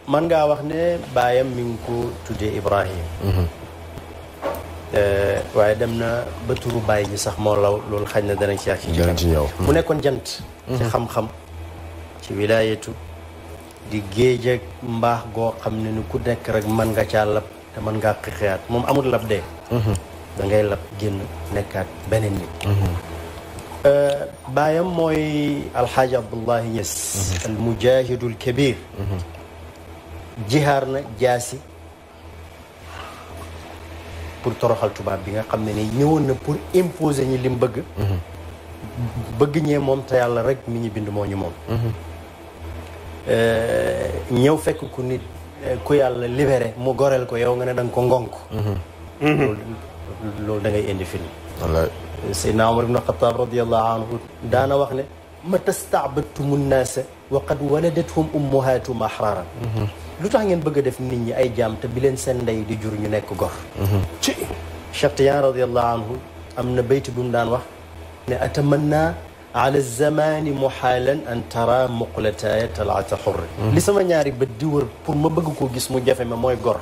man ngaa wax ne baayam mi ngi ko tuddee Ibrahim waaye dem na ba turu baay ji sax moo law loolu xañ na danañ ci ak ci danañ ci ñëw. mu nekkoon jant ci xam-xam ci wilaayatu di géej ak mbaax goo xam ne ni ku nekk rek mën nga caa lab te mën ngaa xixiyaat moom amul lab dee da ngay lab génn nekkaat beneen nit baayam mooy alxaaji abdullahi Ñas al mujahidul kabir jihaar na jaasi pour toroxal tubaab bi nga xam ne ni ñëwoon na pour imposer ñi lim bëgg bëgg ñee moom te yàlla rek mi ñu bind moo ñu moom ñëw fekk ku nit ku yàlla libéré mu goreel ko yow nga ne da nga ko ngonk loolu loolu da ngay indi film wallaay Seydina Omar ibn Xataab radiallahu anhu daana wax ne mata staabadtumu nnaasa wa qad waladathum ummuhaatum ahraran lu tax ngeen bëgg a def nit ñi ay jaam te bi leen seen ndey di jur ñu nekk gor ci Cheikh Tijaan radiallahu anhu am na bayti bu mu daan wax ne atamanna ala zamani muhaalan an tara muqlataaya talaata xurri li sama ñaari bët di wër pour ma bëgg koo gis mu jafe ma mooy gor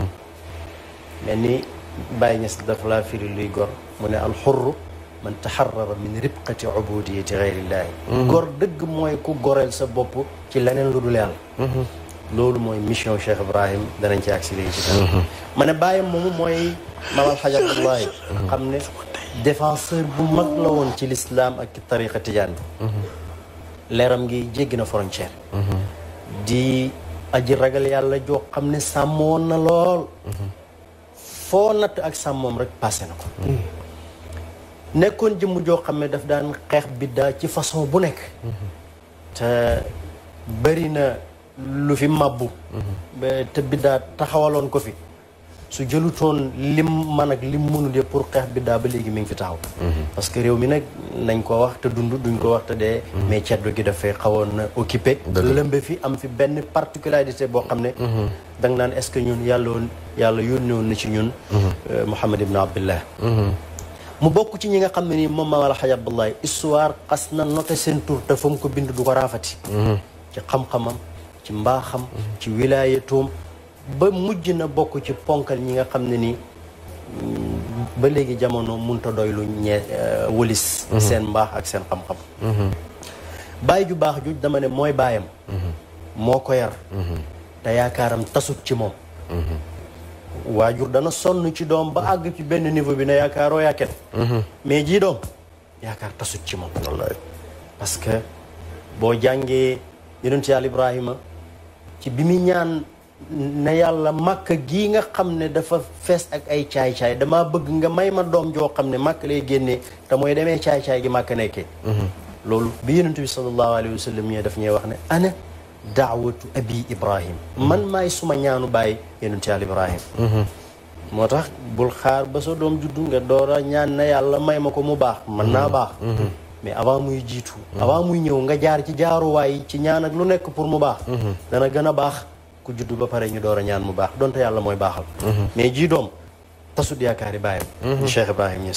mel ni Baye Niass dafa laa firi luy gor mu ne alxurru man taxarara min ribqati ubudiyati gayrillahi gor dëgg mooy ku goreel sa bopp ci leneen lu dul yàlla loolu mooy mission Cheikh Ibrahim danañ ci agsi léegi ci kanam ma ne bàyyam moomu mooy maam alxaj abdullahi xam ne défenseur bu mag la woon ci l'islam ak tariqa tijaan bi leeram ngi jéggi na frontière di aji ragal yàlla joo xam ne sàmmoon na lool foo natt ak sàmmoom rek passé na ko nekkoon jëmm joo xam ne daf daan xeex biddaa ci façon bu nekk te bëri na lu fi mabbu ba te biddaa taxawaloon ko fi su jëlutoon lim man ak lim mënul yëpp pour xeex biddaa ba léegi mi ngi fi taxaw parce que réew mi nag nañ ko wax te dund duñ ko wax te dee mais ceddo gi dafay xawoon na occupé lëmbe fi am fi benn particularité boo xam ne da nga naan est-ce que ñun yàlla woon yàlla yónni woon na ci ñun Muhammad ibn Abdullah mu bokk ci ñi nga xam ne nii moom maam Alxaaj Abdullahi histoire xas na noté seen tur te fa mu ko bind du ko raafati ci xam-xamam ci mbaaxam ci wilaayatoom ba mujj na bokk ci ponkal ñi nga xam ne nii ba léegi jamono munta doy lu ñee wëlis seen mbaax ak seen xam-xam bàyyi ju baax ju dama ne mooy baayam moo ko yar te yaakaaram tasut ci moom waajur dana sonn ci doom ba àgg ci benn niveau bi ne yaakaaroo yaaket mais jii doom yaakaar tasut ci moom wallaay parce que boo jàngee yonent yàlla Ibrahima ci bi muy ñaan ne yàlla màkk gii nga xam ne dafa fees ak ay caay-caay damaa bëgg nga may ma doom joo xam ne màkk lay génnee te mooy demee caay-caay gi màkk nekkee loolu bi yonent bi sallallahu alayhi wa sallam ñee daf ñuy wax ne ana daawatu abi ibrahim man maay suma ñaanu bàyyi yonent yàlla ibrahim moo tax bul xaar ba sa doom juddu nga door a ñaan na yàlla may ma ko mu baax mën naa baax mais avant muy jiitu avant muy ñëw nga jaar ci jaaruwaay ci ñaan ak lu nekk pour mu baax dana gën a baax ku juddu ba pare ñu door a ñaan mu baax donte yàlla mooy baaxal mais ji doom tasut yaakaari bàyyam Cheikh Ibrahim Niass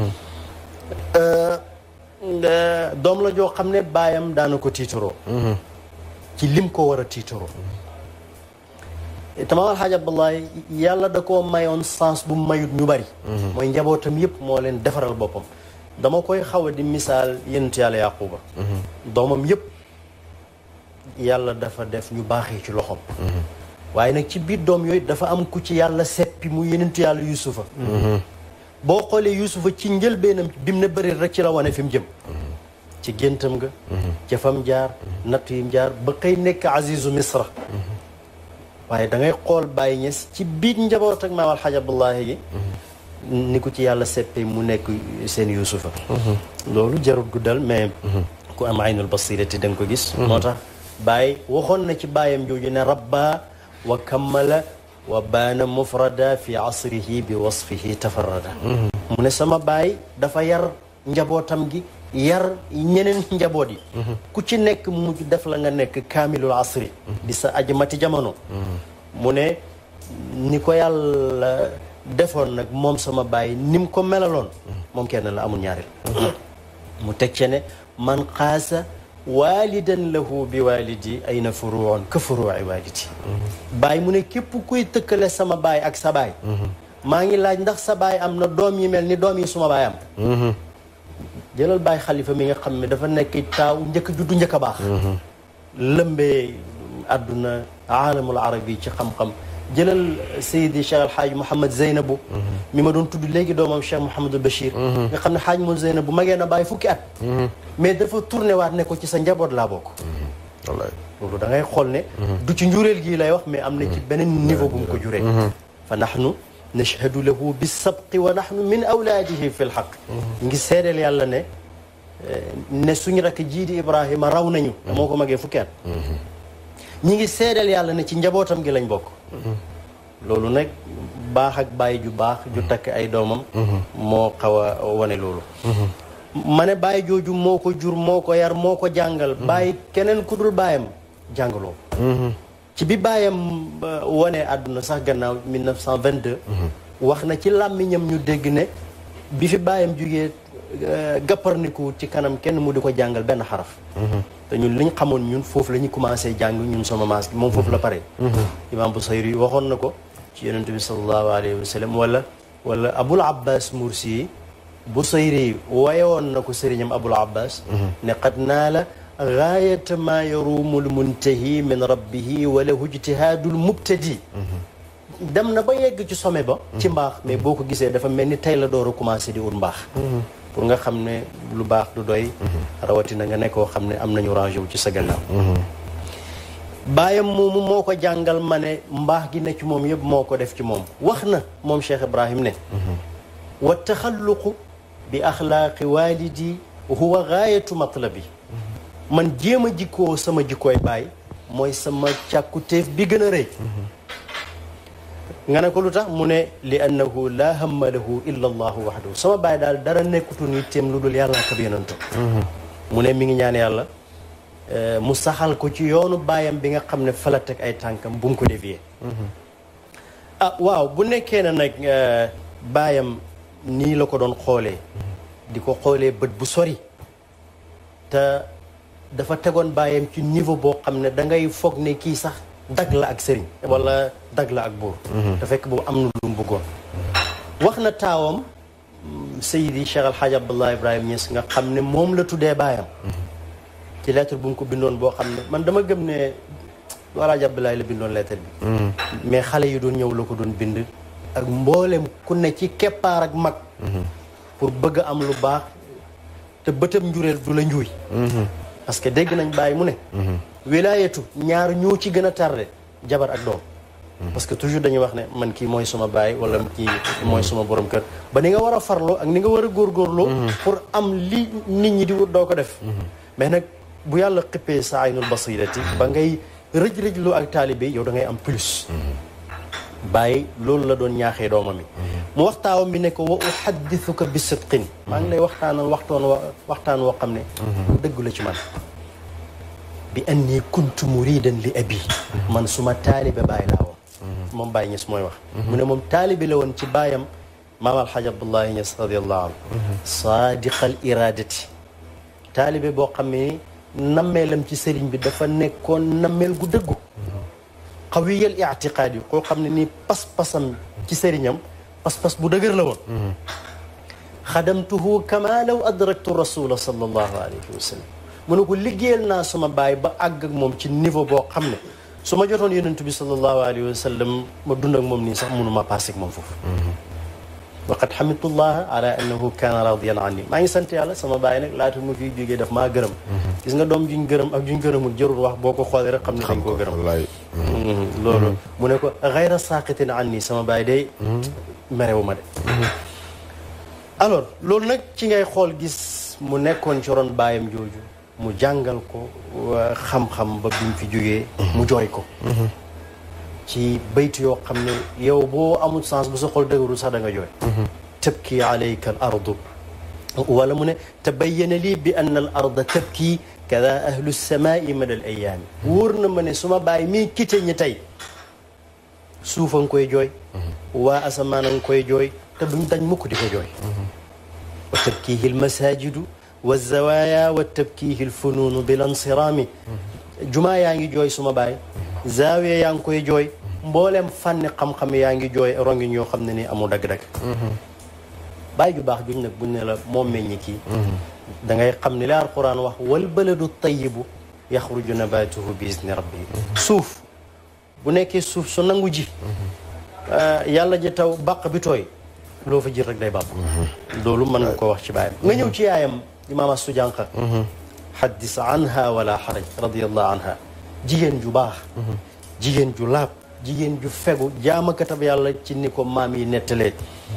doom la joo xam ne baayam daana ko tiitaroo ci lim ko war a tiitaroo tamaam alxaaj abdullahi yàlla da koo mayoon sens bu mayut ñu bari mooy njabootam yëpp moo leen defaral boppam dama koy xaw a di misaal yenent yàlla yaquba doomam yëpp yàlla dafa def ñu baaxee ci loxoom waaye nag ci biir doom yooyu dafa am ku ci yàlla seppi mu yenentu yàlla yusufa boo xoolee yusufa ci njëlbeenam bi mu ne bëri rek ci la wane fi mu jëm ci géntam nga ca fam jaar natt yim jaar ba xëy nekk azizu misra waaye da ngay xool bàyyi ñes ci biir njaboot ak maam alxaaj abdullahi gi ni ko ci yàlla seppe mu nekk seen yusufa loolu jarut guddal mais ku am aynul basirati da nga ko gis moo tax bàyyi waxoon na ci bàyyam jooju ne rabba wa kammala wa baana mufrada fi asrihi bi wasfihi tafarrada mu ne sama baay dafa yar njabootam gi yar ñeneen njaboot yi ku ci nekk mujj def la nga nekk kaamilul asri di sa aji mati jamono mu ne ni ko yàlla defoon nag moom sama baay ni mu ko melaloon moom kenn la amul ñaareel mu teg ce ne man xaasa waalidan lahu bi waalidi ay na furuun ka furuuci waalidi baay mu ne képp kuy tëkkale sama baay ak sa baay maa ngi laaj ndax sa baay am na doom yi mel ni doom yi suma baay am jëlal baay xalifa mi nga xam ne dafa nekk taaw njëkk juddu njëkk a baax lëmbee àdduna aalamul arabi ci xam-xam jëlal Seydi Cheikh El Hadj Mouhamed Zeynabu mi ma doon tudd léegi doomam Cheikh Mouhamadul Bachir nga xam ne Hadj moom Zeynabu magee na bàyyi fukki at mais dafa tourné waat ne ko ci sa njaboot laa bokk wallaay loolu da ngay xool ne du ci njureel gii lay wax mais am na ci beneen niveau bu mu ko juree fa nahnu nashhadu lahu bisabqi wa nahnu min awlaadihi fi lxaq ñu ngi seedeel yàlla ne ne suñu rakk jii di Ibrahima raw nañu moo ko magee fukki at ñi ngi seedeel yàlla ne ci njabootam gi lañ bokk loolu nag baax ak bàyyi ju baax ju takk ay doomam moo xaw a wane loolu ma ne bàyyi jooju moo ko jur moo ko yar moo ko jàngal bàyyi keneen ku dul bàyyam jàngaloo ci bi bàyyam wane àdduna sax gannaaw 1922 wax na ci làmmiñam ñu dégg ne bi fi bàyyam jugee gàpparniku ci kanam kenn mu di ko jàngal benn xaraf te ñun liñ xamoon ñun foofu la ñu commencé jàng ñun sama maas moom foofu la pare imam Busayri waxoon na ko ci yonent bi sallallahu alayhi wa sallam wala wala abul abbas mursi Busayri wayewoon na ko sëriñam abul abbas ne qad naala gaayata maa yaruumul muntahi min rabbihi wala ijtihaadul mubtadi dem na ba yegg ci sommet ba ci mbaax mais boo ko gisee dafa mel ni tey la door a commencé di ut mbaax pour nga xam ne lu baax du doy rawatina nga nekkoo xam ne am nañu rangé wu ci sa gannaaw baayam moomu moo ko jàngal ma ne mbaax gi ne ci moom yëpp moo ko def ci moom wax na moom Cheikh Ibrahim ne wa taxalluqu bi axlaaqi walidi huwa gaayatu matlabi man jéem a jikkoo sama jikkooy baay mooy sama càkkutéef bi gën a rëy nga ne ko lu tax mu ne li annahu laa hamma lahu illa allahu waxdahu sama baay daal dara nekkutu ni téem lu dul yàlla ak yonentam mu ne mi ngi ñaan yàlla mu saxal ko ci yoonu baayam bi nga xam ne fa la teg ay tànkam bu mu ko dévier ah waaw bu nekkee ne nag baayam nii la ko doon xoolee di ko xoolee bët bu sori te dafa tegoon baayam ci niveau boo xam ne da ngay foog ne kii sax dag la ak sëriñ wala dag la ak buur te fekk boobu am na lu mu bëggoon wax na taawam Seydi Cheikh Alhaaj Abdullah Ibrahima Niass nga xam ne moom la tuddee baayam ci lettre bu mu ko bindoon boo xam ne man dama gëm ne du Alhaaj Abdoulaye la bindoon lettre bi mais xale yi doon ñëw la ko doon bind ak mboolem ku ne ci keppaar ak mag pour bëgg am lu baax te bëtam njureel du la njuuy parce que dégg nañ bàyyi mu ne wilaayatu ñaar ñoo ci gën a tardé jabar ak doom parce que toujours dañuy wax ne man kii mooy suma baay wala kii mooy suma borom kër ba ni nga war a farloo ak ni nga war a góorgóorloo pour am li nit ñi di wut doo ko def mais nag bu yàlla xippee sa aynul basirati ba ngay rëj-rëjloo ak taalibe yow da ngay am plus bàyyi loolu la doon ñaaxee doomam yi mu waxtaawam bi ne ko wa uhaddithuka bi sidqin maa ngi lay waxtaanal waxtoon wa waxtaan woo xam ne dëgg la ci man bi anni kuntu muridan li abi man suma taalibe bàyyi laa woon moom Baye Niass mooy wax mu ne moom taalibe la woon ci baayam maam alxaj Abdullahi Niass radiallahu anhu saadiqal iradati taalibe boo xam ne nammeelam ci sëriñ bi dafa nekkoon nammeel gu dëggu xawiyal ictiqaad yi koo xam ne nii pas-pasam ci sëriñam pas-pas bu dëgër la woon xadamtuhu kama law adraktu rasula sallallahu alayhi wa sallam mu ne ko liggéeyal naa suma baay ba àgg ak moom ci niveau boo xam ne su ma jotoon yonent bi sallallahu alayhi wa sallam ma dund ak moom nii sax mënuma passé ak moom foofu waqad xamidullah ala annahu kaana radiyan anni maa ngi sant yàlla sama baay nag laata ma fiy jógee daf maa gërëm gis nga doom juñ gërëm ak juñ gërëmul jërul wax boo ko xoolee rek xam ne dañ koo gërëm loolu mu ne ko xayra saaqitin anni sama baay day merewu ma de alors loolu nag ci ngay xool gis mu nekkoon ci ron baayam jooju mu jàngal ko xam-xam ba bi mu fi jógee mu jooy ko ci bayt yoo xam ne yow boo amul sens bu sa xol dëgëru sax da nga jooy tabki alayka al ardu wala mu ne tabayyana lii bi anna al arda tabki kada ahlu samaai mada al ayaami wóor na ma ne suma bàyyi mii kite ñi tey suufa nga koy jooy waa asamaan nga koy jooy te duñ dañ mukk di ko jooy wa tabkihi al masajidu wa zawaya wa tabkihi lfunuunu bila nsiraami jumaa yaa ngi jooy suma baay zaawiya yaa ngi koy jooy mboolem fànni xam-xam yaa ngi jooy rongi ñoo xam ne ni amul dagg-dagg baay ju baax juñ nag buñ ne la moom meññi kii da ngay xam ni la alquran wax wal baladu tayibu yaxruju nabatuhu bi izni rabbi suuf bu nekkee suuf su nangu ji yàlla ji taw bàq bi tooy loo fa jir rek day bàpp loolu mën nga ko wax ci baayam nga ñëw ci yaayam imaam Astu Jànqa xaddis anha wala xaraj radiallahu anha jigéen ju baax jigéen ju laab jigéen ju fegu jaamakatab yàlla ci ni ko maam yi nettalee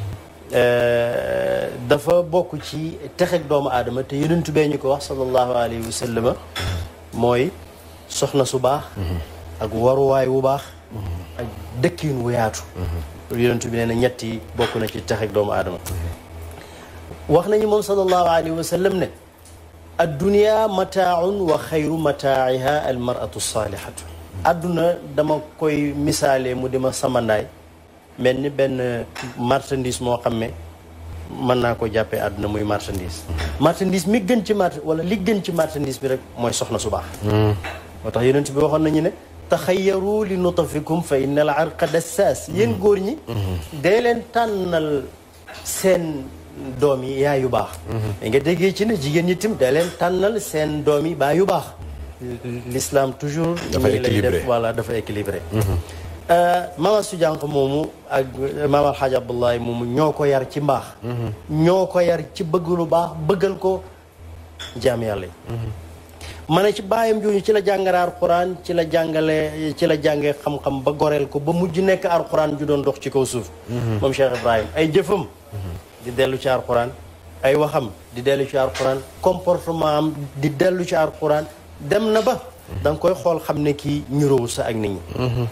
dafa bokk ci texeg doomu aadama te yonentu bee ñu ko wax sallallahu alayhi wa sallama mooy soxna su baax ak waruwaay wu baax ak dëkkiin wu yaatu yonentu bi nee na ñett yi bokk na ci texeg doomu aadama wax nañu moom sallallahu alayhi wa sallam ne addunia mataaun wa xayru mataa'iha almaratu saalihatu adduna dama koy misaalee mu dima samandaay mel ni benn marchandise moo xam ne mën naa ko jàppee àdduna muy marchandise marchandise mi gën ci mart wala li gën ci marchandise bi rek mooy soxna su baax moo tax yonent bi waxoon nañu ne taxayaru li nutafikum fa inna al arqa dassaas yéen góor ñi dee leen tànnal seen doom yi yaay yu baax da nga déggee ci ne jigéen ñi tim dee leen tànnal seen doom yi baay yu baax l'islam toujours ñii lay def voilà dafa équilibré Mama su jànq moomu ak Maam Alxaaj Abdullahi moomu ñoo ko yar ci mbaax ñoo ko yar ci bëgg lu baax bëggal ko jaam yàlla yi ma ne ci baayam jooju ci la jàngale alxuraan ci la jàngale ci la jàngee xam-xam ba goreel ko ba mujj nekk alxuraan ju doon dox ci kaw suuf moom Cheikh Ibrahim ay jëfam di dellu ci alxuraan ay waxam di dellu ci alxuraan comportement am di dellu ci alxuraan dem na ba da nga koy xool xam ne kii ñuróowu sa ak nit ñi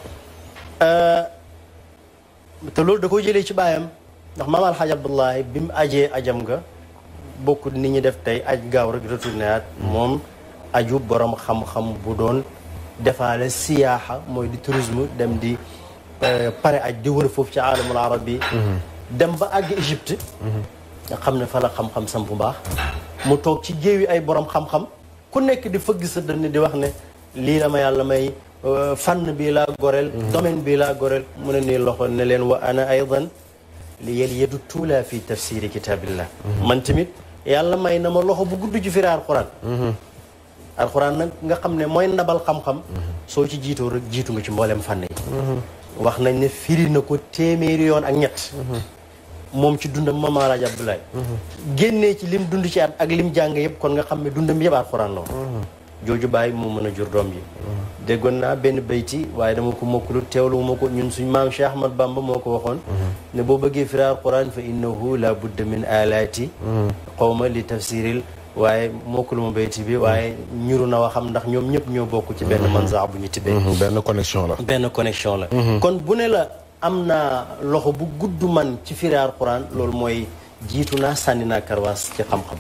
te loolu da ko jëlee ci baayam ndax maam alxaaj abdullahi bi mu ajee ajam nga bokkut nit ñi def tey aj gaaw rek retourné at moom aju borom xam-xam bu doon defaale siyaaxa mooy di tourisme dem di pare aj di wër foofu ci aalamul arab bi dem ba àgg Égypte nga xam ne fa la xam-xam sam bu baax mu toog ci géewi ay borom xam-xam ku nekk di fëgg sa dënn di wax ne lii la ma yàlla may fànn bii laa goreel domaine bii laa goreel mu ne nii loxo ne leen wa ana aydan li yel yedu tuula fi tafsiri kitaabillah man tamit yàlla may na ma loxo bu gudd ci firi alquran alquran nag nga xam ne mooy ndabal xam-xam soo ci jiitoo rek jiitu nga ci mboolem fànn yi wax nañ ne firi na ko téeméeri yoon ak ñett moom ci dundam Maam Alaaji Abdoulaye génnee ci lim dund ci at ak lim jàng yëpp kon nga xam ne dundam yëpp alquran la woon jooju bàyyi moo mën a jur doom ji déggoon naa benn bayti waaye dama ko mokkulu teewlu ma ko ñun suñ maam Cheikh Ahmad Bamba moo ko waxoon ne boo bëggee firi alquran fa innahu la budda min alaati xawma li tafsiril waaye mokkulu ma bayti bi waaye ñuru na waxam ndax ñoom ñëpp ñoo bokk ci benn manza bu ñu tibbee benn connexion la benn connexion la kon bu ne la am naa loxo bu gudd man ci firi alquran loolu mooy jiitu naa sànni naa karwaas ci xam-xam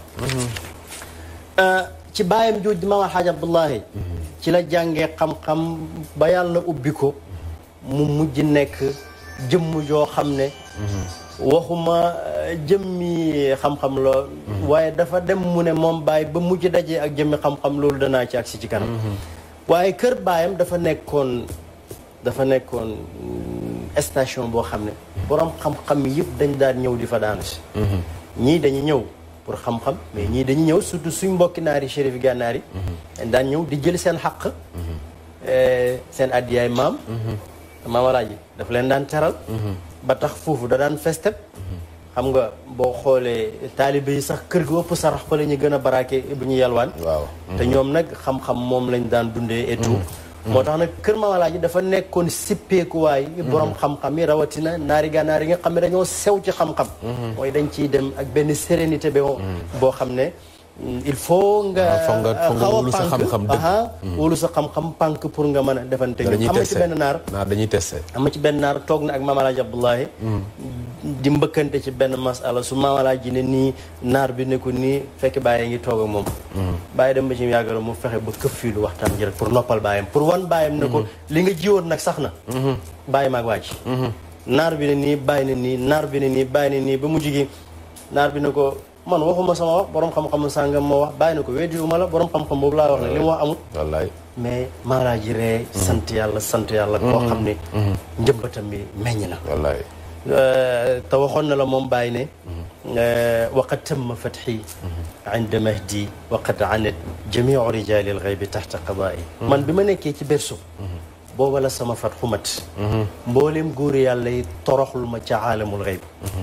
ci baayam jooj di maam alxaaj abdullahi ci la jàngee xam-xam ba yàlla ubbi ko mu mujj nekk jëmm joo xam ne waxuma jëmmi xam-xam la waaye dafa dem mu ne moom baay ba mujj dajee ak jëmmi xam-xam loolu danaa ci agsi ci kanam waaye kër baayam dafa nekkoon dafa nekkoon station boo xam ne borom xam-xam yëpp dañ daan ñëw di fa daanu si ñii dañu ñëw pour xam-xam mais ñii dañuy ñëw surtout suñ mbokki naari chérif gànnaar yi dañ daan ñëw di jël seen xaq seen addiyaay maam maam alaaji daf leen daan teral ba tax foofu da daan festep xam nga boo xoolee taalibe yi sax kër gi ëpp sarax fa la ñu gën a baraake bu ñu yalwaan waaw te ñoom nag xam-xam moom lañ daan dundee et tout moo tax nag kër maam alaaji dafa nekkoon sippeekuwaay borom xam-xam yi rawatina naari gànnaar yi nga xam ne dañoo sew ci xam-xam mooy dañ ciy dem ak benn sérénité ba boo xam ne il faut nga foog nga foog nga wóolu sa xam-xam dëgg aha wóolu sa xam-xam pànk pour nga mën a defante dañuy am na ci testé benn naar naar dañuy testé am na ci benn naar toog na ak maam alaaji abdullahi di mbëkkante ci benn masala su maam alaaji ne nii naar bi ne ko nii fekk bàyyi ngi toog ak moom bàyyi dem ba ci yàggala mu fexe ba këf fii lu waxtaan ji rek pour noppal bàyyam pour wan bàyyam ne ko li nga jiwoon nag sax na bàyyi maag waa ji naar bi ne nii bàyyi ne nii naar bi ne nii bàyyi ne nii ba mu jigi naar bi ne ko man waxuma sama wax borom xam-xamu sàngam moo wax bàyyi na ko weddiwuma la borom xam-xam boobu laa wax ne li mu wax amul wallaay mais maaraaj ji ree sant yàlla sant yàlla koo xam ne njëmbatam bi meññ na wallaay te waxoon na la moom bàyyi ne waqad tamma fatxi inda mahdi waqad anat jamiu rijali alxaybi taxta qadaai man bi ma nekkee ci berso booba la sama fat xumat mbooleem góori yàlla yi toroxlu ma ca aalamul xayb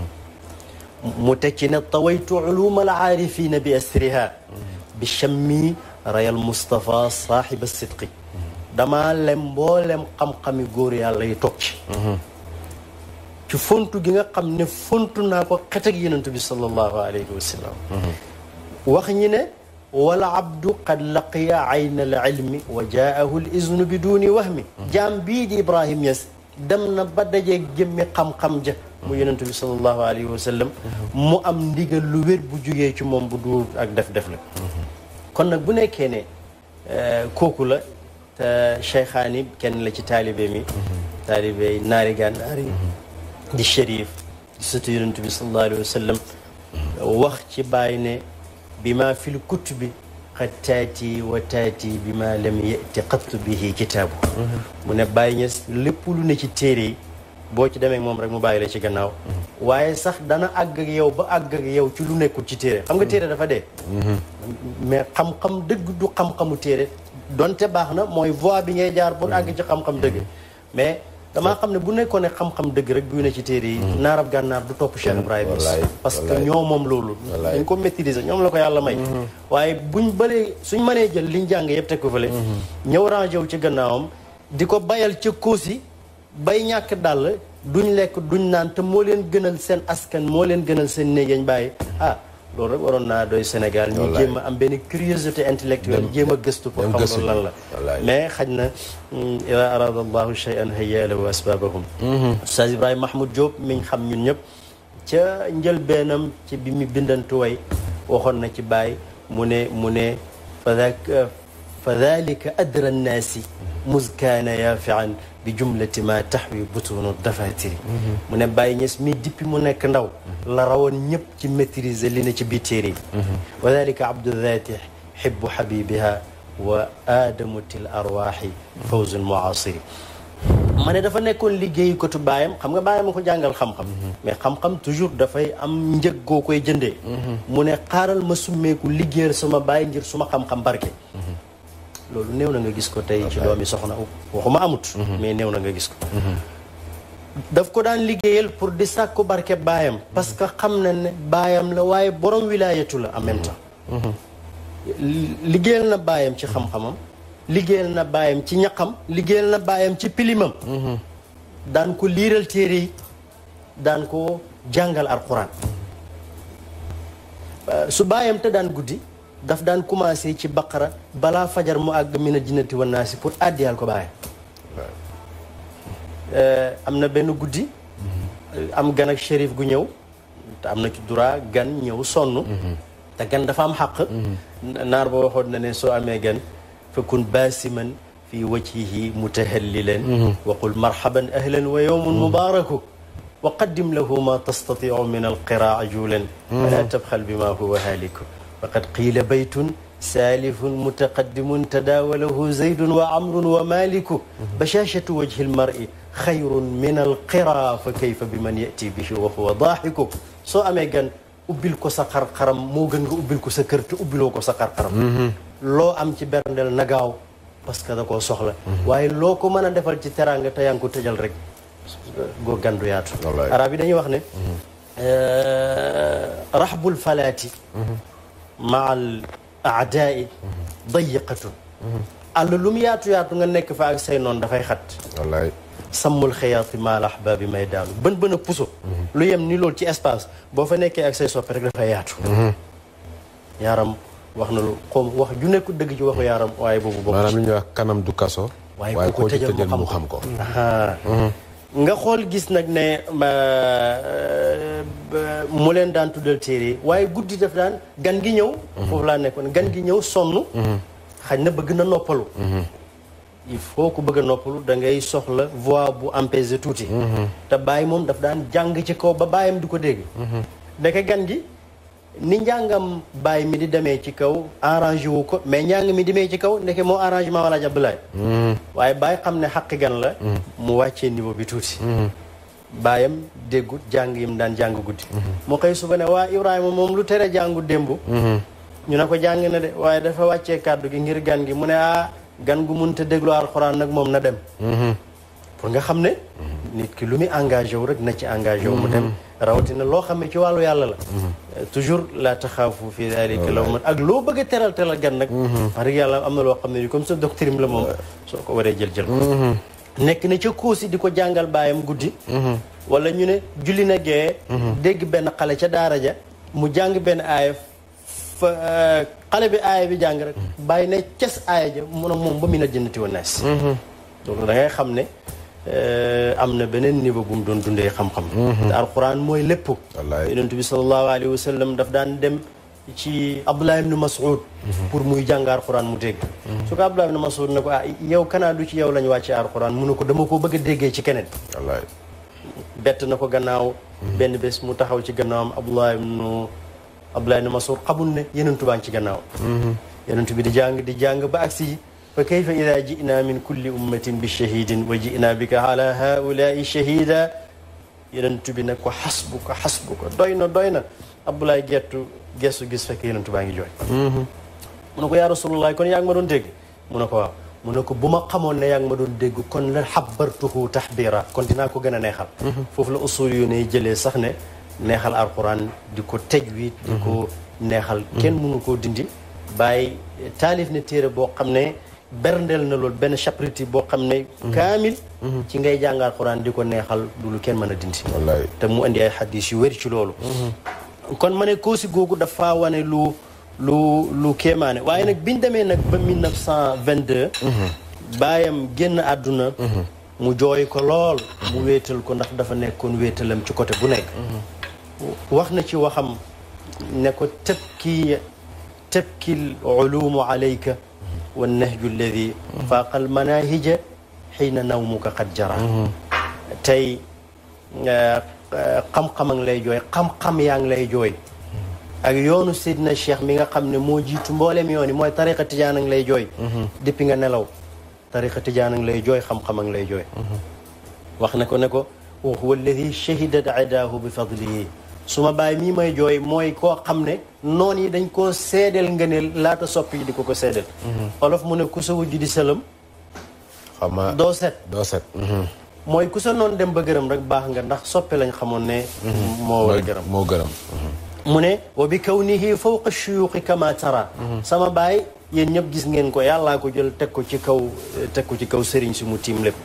mu tekki ne tawaytu uluma al aarifina bi asriha bi chammi rayal Moustapha saaxiba sidqi damaa lem mboolem xam-xami góor yàlla yi toog ci ci fontu gi nga xam ne fontu naa ko xet ak yenentu bi sallallahu alayhi wa sallam wax ñi ne wala abdu qad laqiya ayna al ilmi wa jaahu l iznu bi duni wahmi jaam bii di Ibrahim Niass dem na ba dajeeg jëmmi xam-xam ja mu yenentu bi sallallahu alayhi wa sallam mu am ndigal lu wér bu jugee ci moom bu duur ak def-def la kon nag bu nekkee ne kooku la te cheikhaani kenn la ci taalibe mi taalibe naari gànnaar yi di shérif di sëtu yonent bi sallallahu alayhi wa sallam wax ci bàyyi ne bi ma fil kutubi qad taati wa taati bi ma lam yati qattu bihi kitaabu mu ne bàyyi ñes lépp lu ne ci téere yi boo ci demee moom rek mu bàyyi la ci gannaaw waaye sax dana àgg ak yow ba àgg ak yow ci lu nekkul ci téere xam nga téere dafa dee mais xam-xam dëgg du xam-xamu téere donte baax na mooy voie bi ngay jaar pour àgg ci xam-xam dëgg mais damaa xam ne bu nekkoon ne xam-xam dëgg rek buy ne ci téere yi naarab gànnaar du topp Cheikh Ibrahima parce que ñoo moom loolu dañ ko maîtriser ñoom la ko yàlla may waaye buñ bëlee suñ mënee jël liñ jàng yëpp teg ko fële ñëw rangé wu ci gannaawam di ko bayal ca kóosi bay ñàkk dàll duñ lekk duñ naan te moo leen gënal seen askan moo leen gënal seen néeg yañ bàyyi ah loolu rek waroon naa doy Sénégal ñu jéem a am benn curiosité intellectuelle jéem a gëstu pour xam loolu lan la mais xaj na ida arada allahu shay'an hayya lahu asbabahum Oustaz Ibrahima Mahmoud Diop miñ xam ñun ñëpp ca njëlbeenam ci bi mu bindantu way waxoon na ci bàyyi mu ne mu ne fa fa dalika adra nnaasi muskaana yaafian bi jumlati ma taxwi butunu dafatiri mu ne Baye Niass mi dippi mu nekk ndaw la rawoon ñëpp ci maîtriser li na ci biir téere yi wa dalika abdu dhati xibbu xabibiha wa aadamutil arwaaxi fawzun muasiri ma ne dafa nekkoon liggéeyu kotu baayam xam nga baayam ko jàngal xam-xam mais xam-xam toujours dafay am njëg goo koy jëndee mu ne xaaral ma summeeku liggéeyal sama baay ngir suma xam-xam barke loolu néew na nga gis ko tey ci doomi soxna waxuma amut mais néew na nga gis ko daf ko daan liggéeyal pour di sàkku barke baayam parce que xam na ne baayam la waaye borom wilaayatu la en même temps liggéeyal na baayam ci xam-xamam liggéeyal na baayam ci ñaqam liggéeyal na baayam ci pilimam daan ko liiral téere yi daan ko jàngal alquran su baayam te daan guddi daf daan commencé ci baqara balaa fajar mu àgg mina jinnati wa naasi pour àddiyal ko baayam am na benn guddi am gan ak shérif gu ñëw te am na ci droit gan ñëw sonn te gan dafa am xaq naar ba waxoon na ne soo amee gan fakun baasiman fi wajhihi mutahallilan wa qul marhaban ahlan wa yawmun mubaraku wa qaddim lahu ma tastatiu min alqiraa julan wala tabxal bima huwa haaliku faqad qiila baytun saalifun mutaqaddimun tadaawalahu zaydun wa amrun wa maliku bashashatu wajhi almar'i xayrun min alqiraa fa kayfa biman yati bihi wa huwa daaxiku soo amee gan ubbil ko sa xar-xaram moo gën nga ubbil ko sa kër te ubbiloo ko sa xar-xaram loo am ci berndeel na gaaw parce que da koo soxla waaye loo ko mën a defal ci teraanga te yaa ngi ko tëjal rek goo gandu yaatu arab yi dañuy wax ne raxbul falaati maa al aadaai dayiqatun àll lu mu yaatu yaatu nga nekk fa ak say noonu dafay xat wallaay sammul xëyaati maal ahbaabi may daanu bën bën a puso lu yem ni loolu ci espace boo fa nekkee ak say soppe rek dafay yaatu yaaram wax na lu xom wax ju nekku dëgg ci waxu yaaram waaye boobu bokk maanaam li ñuy wax kanam du kaso waaye koo ci tëjal mu xam ko nga xool gis nag ne mu leen daan tuddal téere waaye guddi daf daan gan gi ñëw foofu laa nekkoon gan gi ñëw sonn xañ na bëgg na noppalu il faut ku bëgg a noppalu da ngay soxla voix bu apaisé tuuti te bàyyi moom daf daan jàng ci kaw ba bàyyam di ko dégg ndeke gan gi ni njàngam bàyyi mi di demee ci kaw arrangé wu ko mais njàng mi demee ci kaw ndeke moo arrangement wala jablaay waaye bàyyi xam ne xaqi gan la mu wàccee niveau bi tuuti baayam déggut jàng yim daan jàng guddi mu xëy suba ne waa Ibrahima moom lu tere jàngu démb ñu ne ko jàng na de waaye dafa wàccee kàddu gi ngir gan gi mu ne ah gan gu munta déglu alxuraan nag moom na dem pour nga xam ne nit ki lu muy engagé wu rek na ci engagé wu mu dem rawatina loo xam ne ci wàllu yàlla la toujours la taxaafu fi dalika law man ak loo bëgg a teral teral gan nag wax dëgg yàlla am na loo xam ne ni comme sa doctrine la moom soo ko waree jël jël nekk na ca kuusi di ko jàngal baayam guddi wala ñu ne julli na gee dégg benn xale ca daara ja mu jàng benn aaya fa xale bi aaya bi jàng rek bàyyi ne ces aaya ja mun a moom ba mu na jëndati woon nees donc da ngay xam ne am na beneen niveau bu mu doon dundee xam-xam te alquran mooy lépp yonent bi sallallahu alayhi wa sallam daf daan dem ci Abdullah ibn Mas'ud pour muy jàng alquran mu dégg su ko Abdullah ibn Mas'ud ne ko ah yow kanaa du ci yow lañ wàcce alquran mu ne ko dama ko bëgg a déggee ci keneen bett na ko gannaaw benn bés mu taxaw ci gannaawam Abdullah ibn Abdullah ibn Mas'ud xamul ne yenentu baa ngi ci gannaaw yenentu bi di jàng di jàng ba agsi fa kayfa ida jinaa min kulli ummatin bi shahidin wa jinaa bika ala haulai shahida yenentu bi ne ko xasbuka xasbuka doy na doy na Abdoulaye gettu gestu gis fekk yenentu baa ngi jooy mu ne ko yaa rasulullah kon yaa ngi ma doon dégg mu ne ko waaw mu ne ko bu ma xamoon ne yaa ngi ma doon dégg kon la xabartuhu taxbira kon dinaa ko gën a neexal foofu la usul yu ne jëlee sax ne neexal alquran di ko tajwid di ko neexal kenn mënu koo dindi bàyyi taalif ne téere boo xam ne berndeel na loolu benn chapitre boo xam ne kaamil ci ngay jàng alquran di ko neexal du lu kenn mën a dindi te mu indi ay xadis yu wér ci loolu kon ma ne koosi googu dafa wane lu lu lu kéemaane waaye nag biñ demee nag ba 1922 baayam génn àdduna mu jooy ko lool mu wéetal ko ndax dafa nekkoon wéetalam ci côté bu nekk wax na ci waxam ne ko tabki tabki ulumu alayka wa nahju alladi faaqa almanahija xiina nawmuka qad jara tey xam-xam a ngi lay jooy xam-xam yaa ngi lay jooy ak yoonu Seydina Cheikh mi nga xam ne moo jiitu mboolem yoon yi mooy tariqa tijaan a ngi lay jooy depuis nga nelaw tariqa tijaan a ngi lay jooy xam-xam a ngi lay jooy wax na ko ne ko wa huwa alladi shahidat adaahu bi fadlihi su ma bàyyi mii may jooy mooy koo xam ne noon yi dañ koo seedeel ngëneel laata soppi yi di ko ko seedeel olof mu ne ku sa wujj di sëlëm xama doo set doo set mooy ku sa noon dem ba gërëm rek baax nga ndax soppe lañ xamoon ne moo war a gërëm moo gërëm mu ne wa bi kawnihi fawqa shuyuqi kama tara sama baay yéen ñëpp gis ngeen ko yàllaa ko jël teg ko ci kaw teg ko ci kaw sëriñ si mu tiim lépp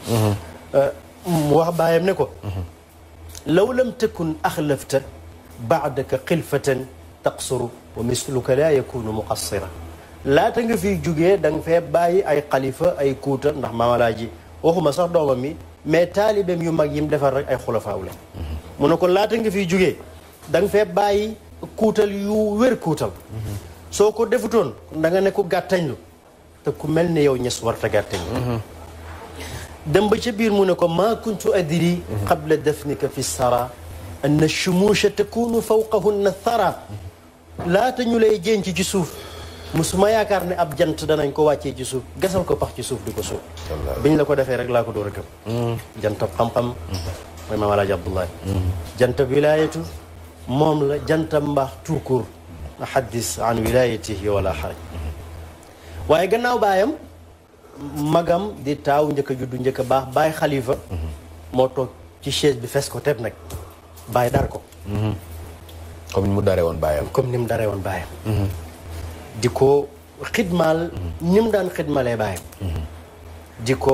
mu wax baayam ne ko law lam takun axlafta baadaka xilfatan taqsuru wa misluka laa yakunu muqassira laata nga fiy jugee da nga fee bàyyi ay xalifa ay kuuta ndax maamalaaji waxuma sax doomam mi mais taalibeem yu mag yim defar rek ay xulafaaw la mu ne ko laata nga fiy jugee da nga fee bàyyi kuutal yu wér kuutal soo ko defutoon da nga ne ko gàttañlu te ku mel ne yow ñes warta gàttañlu dem ba ca biir mu ne ko maa kuntu adri qabla dafnika fi sara anna chumusha takunu fawqahunna thara laata ñu lay jenc ci suuf musuma yaakaar ne ab jant danañ ko wàccee ci suuf gasal ko pax ci suuf di ko suuf biñ la ko defee rek laa ko door a gëm jantab xam-xam mooy maam alaaji abdoulaye jantab wilayatu moom la jantab mbaax tuukur xaddis an wilayatihi wala xaraj waaye gannaaw baayam magam di taaw njëkk a juddu njëkk a baax baay xalifa moo toog ci chaise bi fes ko teb nag baay dar ko comme ni mu daree woon baayam comme ni mu daree woon baayam di ko xidmaal ni mu daan xidmalee baayam di ko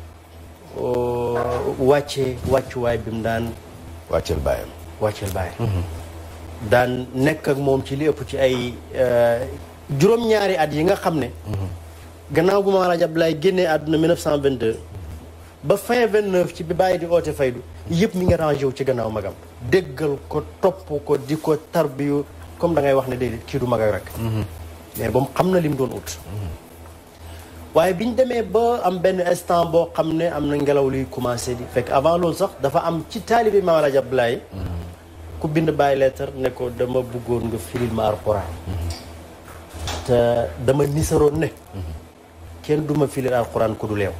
wàcce wàccuwaay bi mu daan wàcceel baayam wàcceel baayam daan nekk ak moom ci li ëpp ci ay juróom-ñaari at yi nga xam ne gannaaw bu ma Alaaji Abdoulaye génnee àdduna 1922 ba fin 29 ci bi bàyyi di oote faydu yëpp mi nga rangé wu ci gannaaw magam déggal ko topp ko di ko tarbiyu comme da ngay wax ne déedéet kii du mag ak rek mais ba mu xam na li mu doon ut waaye bi ñu demee ba am benn instant boo xam ne am na ngelaw luy commencé di fekk avant loolu sax dafa am ci taalibi Maam Alaaji Abdoulaye ku bind bàyyi lettre ne ko dama bëggoon nga firil ma alquran te dama nisaroon ne kenn duma firil alquran ku dul yow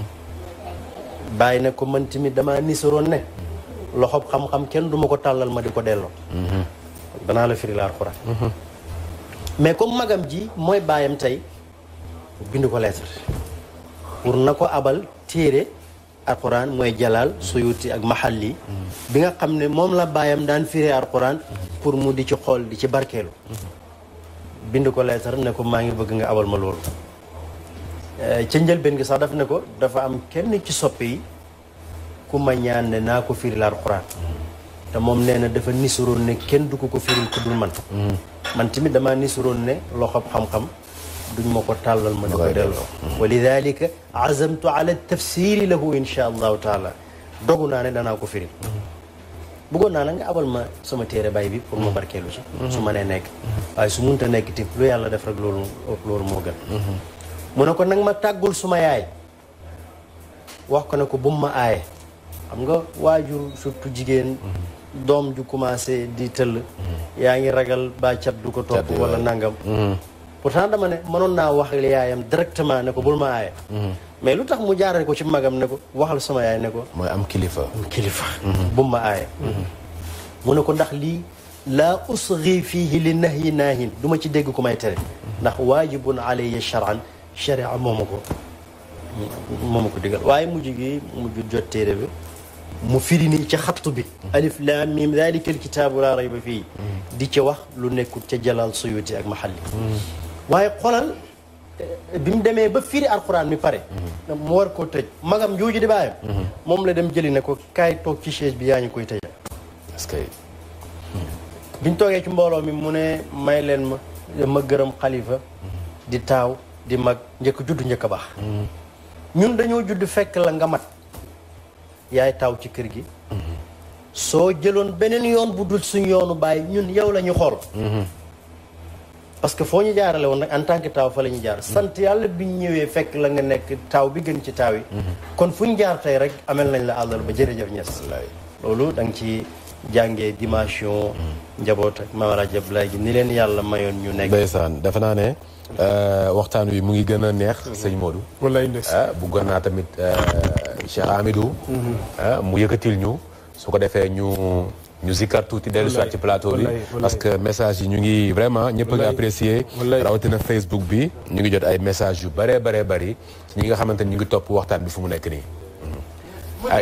bàyyi ne ko man tamit dama nisaroon ne loxob xam-xam kenn duma ko tàllal ma di ko delloo danaa la firil alquran mais comme magam ji mooy baayam tey bind ko lettre pour na ko abal téere alquran mooy jalaal suyuti ak mahalli bi nga xam ne moom la baayam daan firee alquran pour mu di ci xool di ci barkeelu bind ko lettre ne ko maa ngi bëgg nga abal ma loolu ca njëlbeen gi sax daf ne ko dafa am kenn ci soppe yi ku ma ñaan ne naa ko firil alquran te moom nee na dafa nisuroon ne kenn du ko ko firil ku dul man man tamit damaa nisuroon ne loxob xam-xam duñ ma ko tàllal ma ne ko delloo wa lidalika azamtu ala tafsiri lahu insha allahu taala dogu naa ne danaa ko firil bëggoon naa la nga abal ma sama téere bay bi pour ma barkeelu ci su ma nee nekk waaye su munta nekk ti lu yàlla def rek loolu loolu moo gën mu ne ko nag ma tàggul suma yaay wax ko ne ko bu ma aaye xam nga waajur surtout jigéen doom ju commencé di tëll yaa ngi ragal ba cat du ko topp wala nangam pourtant dama ne mënoon naa wax yaayam directement ne ko bul ma aaye mais lu tax mu jaarale ko ci magam ne ko waxal sama yaay ne ko mooy am kilifa kilifa bu ma aaye mu ne ko ndax lii laa usgi fiihi li nahyi naahin du ma ci dégg ku may tere ndax waajibun alayya charan charia mooma ko mooma ko digal waaye mujj gi mujj jot téere bi mu firi nii ca xattu bi alif laam miim dalika alkitaabu laa rayba fii di ca wax lu nekkul ca jalal suyuti ak mahalli waaye xolal bi mu demee ba firi alquran mi pare mu war koo tëj magam jooju di bàyyam moom la dem jëli ne ko kaay toog ci chaise bi yaa ñu koy tëjal est-ce que biñ toogee ci mbooloo mi mu ne may leen ma ma gërëm xalifa di taaw di mag njëkk judd njëkk a baax ñun dañoo judd fekk la nga mat yaay taaw ci kër gi soo jëloon beneen yoon bu dul suñ yoonu bàyyi ñun yow la ñu xool parce que foo ñu jaarale woon nag en tant que taaw fa la ñu jaar sant yàlla biñ ñëwee fekk la nga nekk taaw bi gën ci taaw yi kon fu ñu jaar tey rek amel nañ la àllal ba jërëjëf ñes loolu da nga ci jàngee dimension njaboot ak Mame Alhaji Abdoulaye gi ni leen yàlla mayoon ñu nekk ndeysaan defe naa ne waxtaan wi mu ngi gën a neex sëñ Modou wallaay ndes ah bëggoon naa tamit Cheikh Amidou ah mu yëkkatil ñu su ko defee ñu ñu zikkar tuuti dellu si waat ci plateau bi wallaay, wallaay. parce que message yi ñu ngi vraiment ñëpp a ngi Wallaay. apprécier Wallaay. rawatina Facebook bi ñu ngi jot ay message yu bëree bëree bëri ci ñi nga xamante ni ñu ngi topp waxtaan bi fu mu nekk nii ay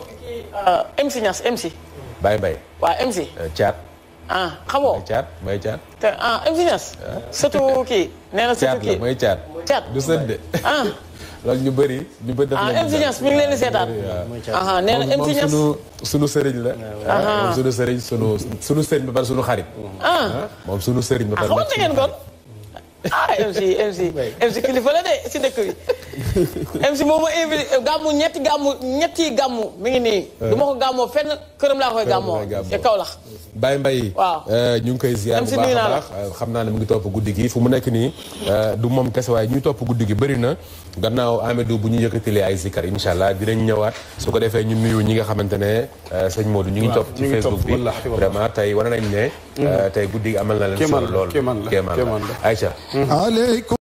MC Niass MC Baye Mbaye waa MC caat ah xamoo may caat may caat te ah MC Niass surtout kii nee na caat surtout la kii mooy caat caat du sët de ah loolu ñu bëri ñu bëri def ah nañu MC daal. Niass mi ngi leen di seetaan aha nee na moom MC Niass sunu sunu sëriñ la. moom sunu sëriñ sunu sunu sëriñ ba pare sunu xarit. ah moom sunu sëriñ ba ah pare. xamante ngeen kon ah MC MC MC kilifa la de si dëkk bi MC moom ma invité gàmmu ñetti gàmmu ñetti gàmmu mi ngi nii du ma ko gàmmoo fenn këram laa koy gàmmoo koy gàmmoo. ca Kaolack Baye Mbaye. Waaw. ñu ngi koy ziar bu MC baax nuyu a naa la. baax euh, xam naa ne mu ngi topp guddi gi fu mu nekk nii euh, du moom kese waaye ñuy topp guddi gi bëri na gannaaw Amidou bu ñu yëkkatilee ay zikar incha allah dinañ ñëwaat su ko defee ñu nuyu ñi nga xamante ne euh, sëñ Modou ñu ngi topp ci ñu ngi topp, Facebook bi wallaahi, wallaahi. vraiment tey wane nañ ne. euh, tey guddi gi amal na leen Kéemaan solo la, lool kéemaan la, kéemaan kéemaan la la. Aïcha. عليكم